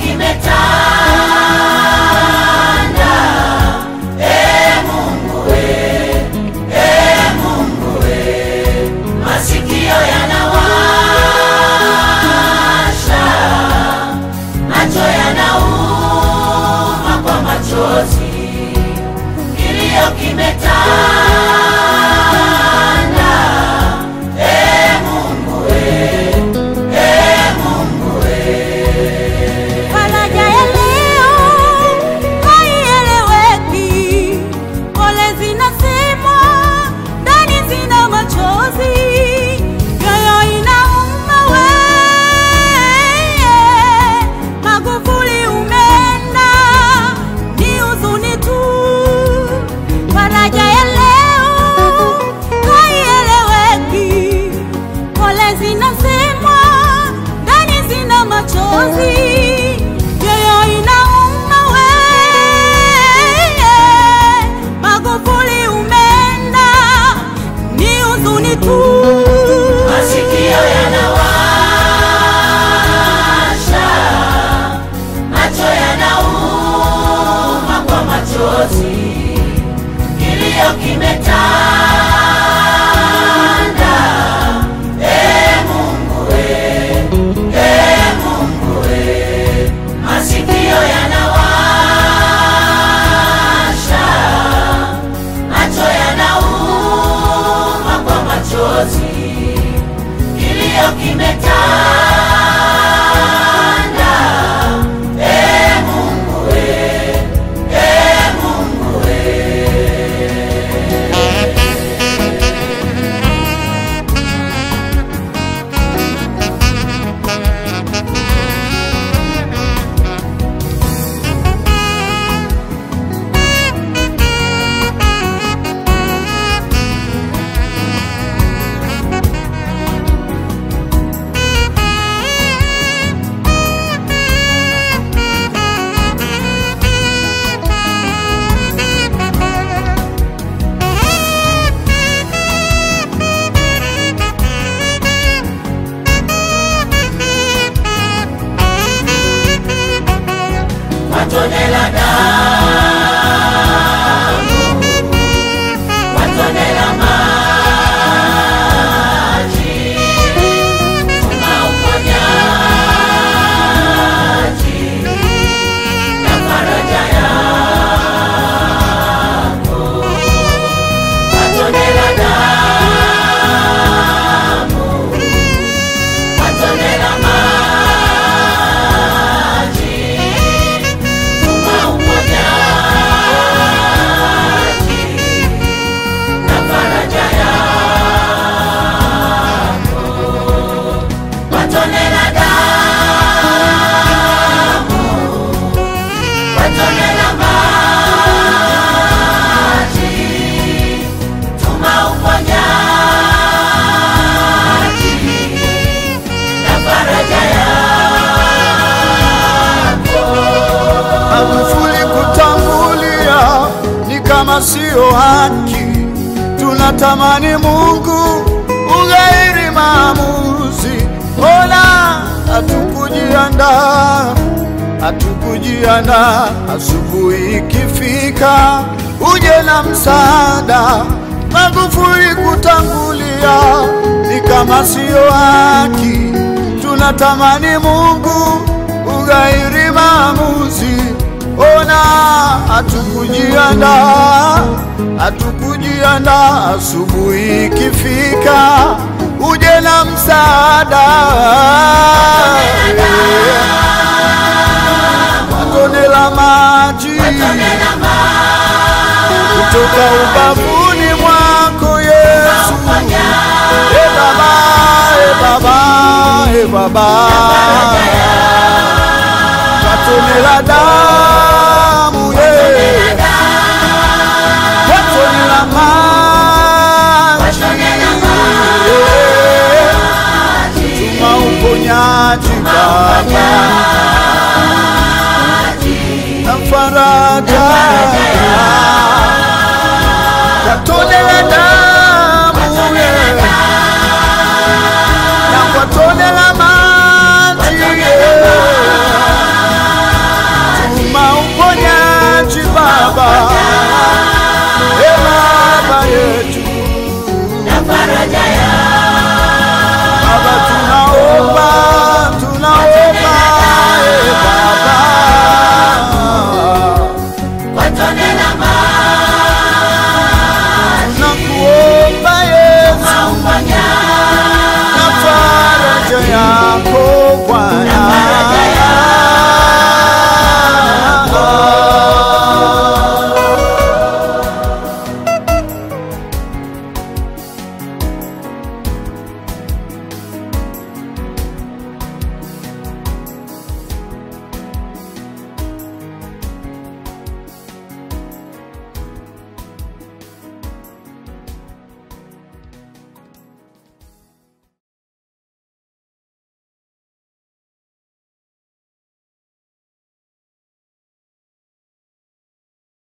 kimetanda. E Mungu we, e Mungu we, masikio yanawasha, macho yanauma kwa machozi, kilio kimetanda. E Mungu we, e Mungu we. Faraja ya leo haieleweki, pole zinasemwa, ndani zina machozi, mioyo inauma weye, Magufuli umeenda, ni huzuni tu. Faraja ya leo haieleweki, pole zinasemwa, ndani zina machozi, mioyo inauma weye, Magufuli umeenda, ni huzuni tu. Masikio yanawasha, macho yanauma kwa machozi, kilio kimetanda. E Mungu we, e Mungu we, masikio yanawasha, macho yanauma kwa machozi kilio kimetanda. E Mungu we, e Mungu we. Matone la damu, matone la maji, tuna uponyaji na faraja yako. Matone la damu, matone la maji tuma uponyaji na faraja yako. Matone la damu, matone la maji, tuma uponyaji na faraja yako. Magufuli kutangulia ni kama siyo haki. Tunatamani Mungu ughairi maamuzi. Ona hatukujiandaa, hatukujiandaa. Asubuhi ikifika uje na msaada. Magufuli kutangulia ni kama siyo haki. Tunatamani Mungu ughairi maamuzi. Ona hatukujiandaa, hatukujiandaa. Asubuhi ikifika uje na msaada. Matone la maji kutoka ubavuni mwako Yesu. E Baba, e Baba, e Baba, matone la damu